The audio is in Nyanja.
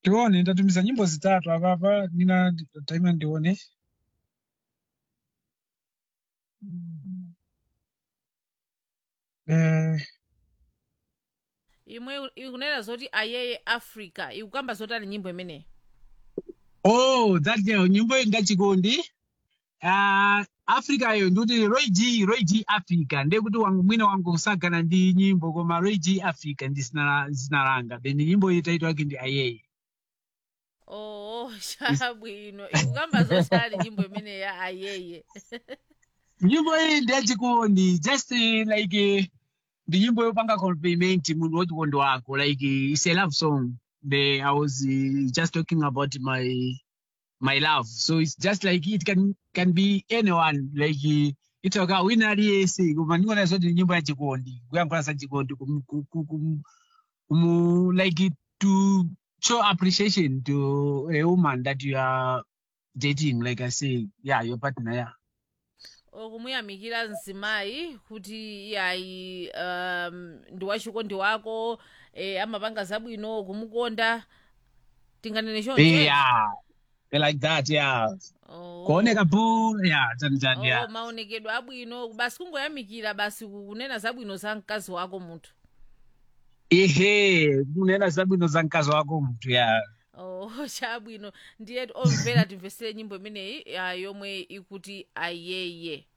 tione ndatumiza nyimbo zitatu apapa nina taima ndione eh, imwe ikunena zoti ayeye africa ikukamba zotani nyimbo imeneyi oh that girl nyimbo iyi ndachikondi uh, africa yo ndikuti roy g roy g africa ndekuti wangu mwina wangu kusagana ndi nyimbo koma roy g africa ndi zina zina langa then nyimbo iyi taito yake ndi ayeye oh chabwino ikukamba zotani nyimbo imeneyi ya ayeye nyimbo iyi ndiyachikondi just uh, like uh, ndi nyimbo yopanga compliment munhu wachikondi wako like uh, it's a love song the, i was uh, just talking about my my love so it's just like it can can be anyone like uh, itoka wina aliyese koma ndikuona zoti ni nyimbo yachikondi kuyankhula za chikondi kum, kum, kum, kum, kum, like to show appreciation to a woman that you are dating like i say yeah your partner yeah kumuyamikira mzimayi kuti iyayi um, ndi wachikondi wako eh, amapanga zabwino kumukonda tinganene choncho yeah like that yeah oh. kuoneka bu yeah chani chani oh, yeah maonekedwe abwino basi kungoyamikira basi kunena zabwino za mkazi wako munthu ehe kunena zabwino za mkazi wako mtu ya oh chabwino ndiye omvera timvesere nyimbo imeneyi ah, yomwe ikuti ayeye